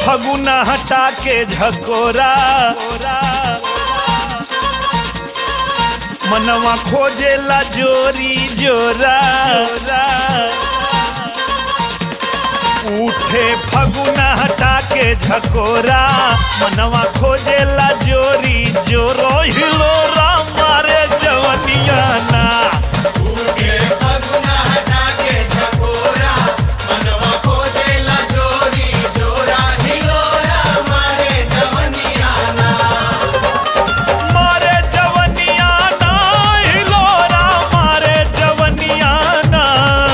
फगुना हटा के झकोरा मनवा खोजेला जोरी जोरा उठे फगुना हटा के झकोरा मनवा खोजेला जोरी जोरो हिलोरा मारे जवनिया ना मारे जवनिया ना हिलोरा मारे जवनिया ना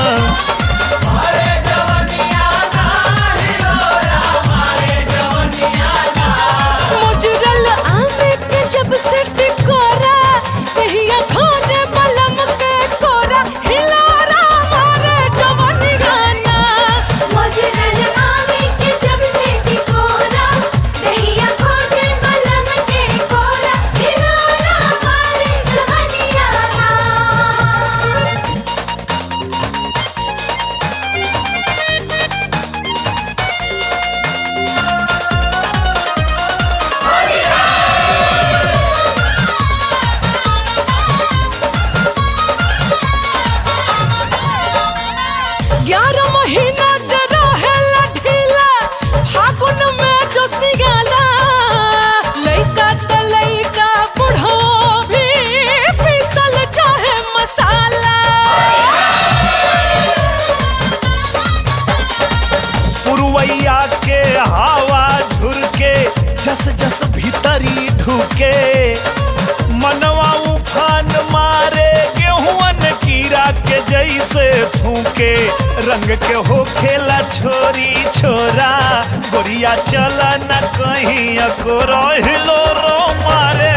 मुजरल आमे के जब से टिकोरा कहिया खोजे बलम के कोरा हिलोरा मारे जवानी गाना मुजरल आवे के जब से टिकोरा दहिया खोजे बलम के कोरा हिलोरा मारे जवनिया ना ग्यारह महीना जरा है ढीला फागुन में जो सियाला लइका त लइका बुढ़ो भी पीसल चाहे मसाला पुरवैया के हवा झुरके जस जस भीतरी ढुके मनवा उफान मारे गेहुअन कीड़ा के जैसे फूके रंग के हो खेला छोरी छोरा गोरिया चला न कहीं अको हिलो रो मारे